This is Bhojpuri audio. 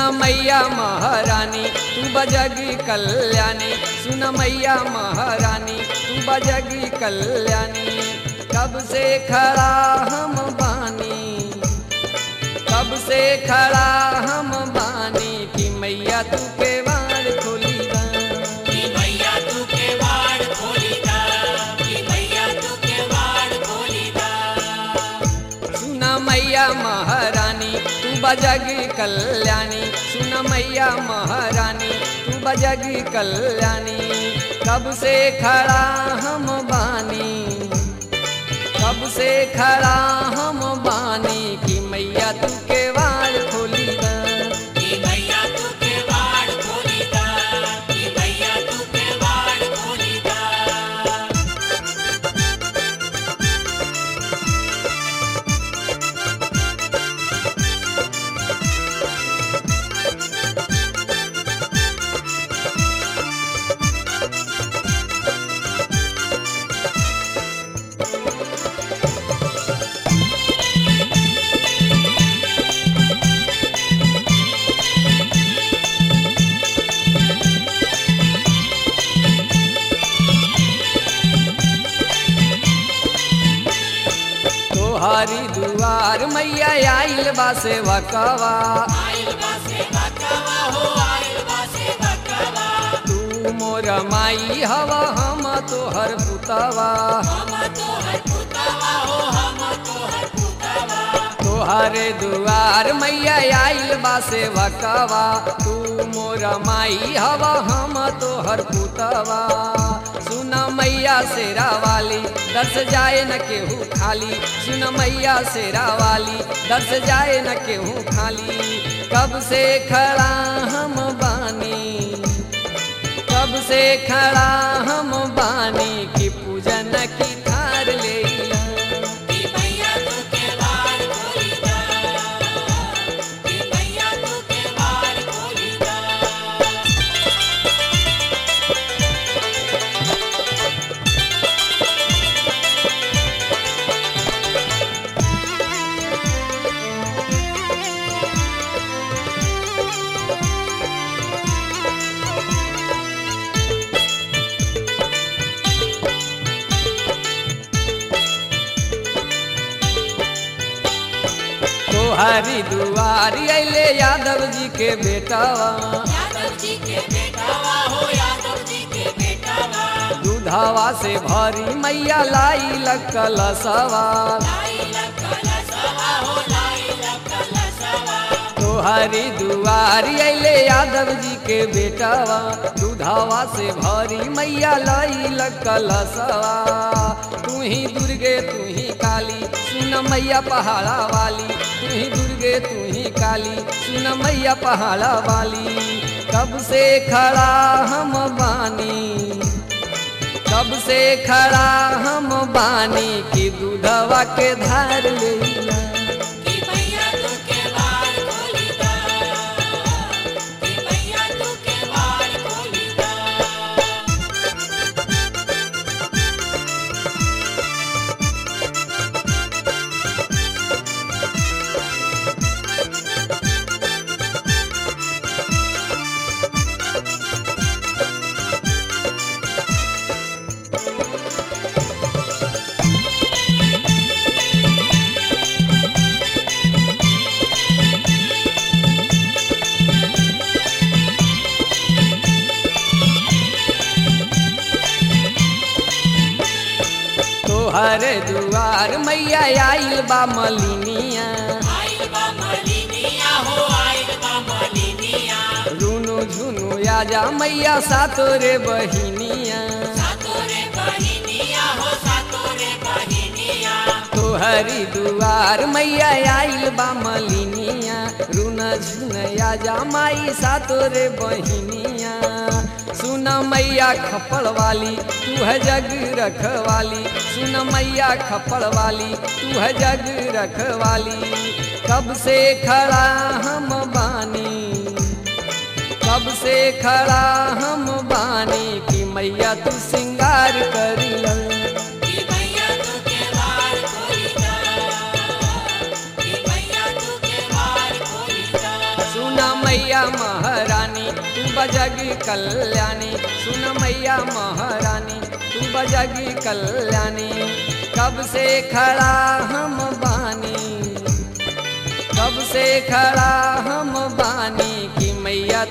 मैया महारानी तू बजगी कल्याणी सुन मैया महारानी तू बजगी कल्याणी कब से खड़ा हम बानी कब से खड़ा हम बानी कि मैया तू के बार खोली दा कि मैया तू के वाड़ खोली दा कि मैया तू के वाड़ खोली दा सुन मैया महारानी तू बजगी कल्याणी सुन मैया महारानी तू बजगी कल्याणी कब से खड़ा हम बानी कब से खड़ा हम बानी कि मैया तू के वार खोली दा कि मैया तू के वाड़ खोली दा कि मैया तू के वाड़ खोली दा तोहारी दुआर मैया आइल बा सेवा कवा आइल बा से बकवा हो आइल बा से बकवा तू मोर माई हवा हम तोहर पुतवा हम तो हर पुतवा हो हम तो हर पुतवा तोहरे दुआर मैया आइल बा सेवा कवा तू मोर माई हवा हम तोहर पुतवा सुन मैया शेरा वाली दर्श जाए न केहू खाली सुन मैया शेरा वाली दर्श जाए न केहू खाली कब से खड़ा हम बानी कब से खड़ा हम बानी की पूजन की थार ले कि मैया तू के वाड़ खोली दा कि मैया तू के वाड़ खोली दा तोहरी दुआरी अले यादव जी के बेटावा यादव जी के बेटावा हो यादव जी के बेटावा दूधावा से भरी मैया लाई लकल सवार लाई लकल सवा हो लाई लकल सवा तोहरी दुआरी अले यादव जी के बेटावा दूधावा से भरी मैया लाई लकल सवा तू ही दुर्गे तू ही काली सुन मैया पहाड़ा वाली तू ही दुर्गे तू ही काली सुन मैया पहाड़ा वाली कब से खड़ा हम बानी कब से खड़ा हम बानी कि दूधवा के धार लेला कि मैया तू के वाड़ खोली दा कि मैया तू के वाड़ खोली दा तोहरे दुआर मैया आइल बा मलिनिया आइल बा मलिनिया हो आइल बा मलिनिया रुनु झुनु आजा मैया सातोरे बहिनिया सातोरे बहिनिया हो सातोरे बहिनिया तोहरी दुआर मैया आइल बा मलिनिया रुन झुन आजा माई सातोरे बहिनिया सुन मैया खपड़ वाली तू है जग रखवाली सुन मैया खपड़ वाली तू है जग रखवाली कब से खड़ा हम बानी कब से खड़ा हम बानी कि मैया तू सिंगार करी कि मैया तू के वार खोली दा कि मैया तू के वार खोली दा सुना मैया कल्याणी सुन मैया महारानी तू बजगी कल्याणी कब से खड़ा हम बानी कब से खड़ा हम बानी कि मैया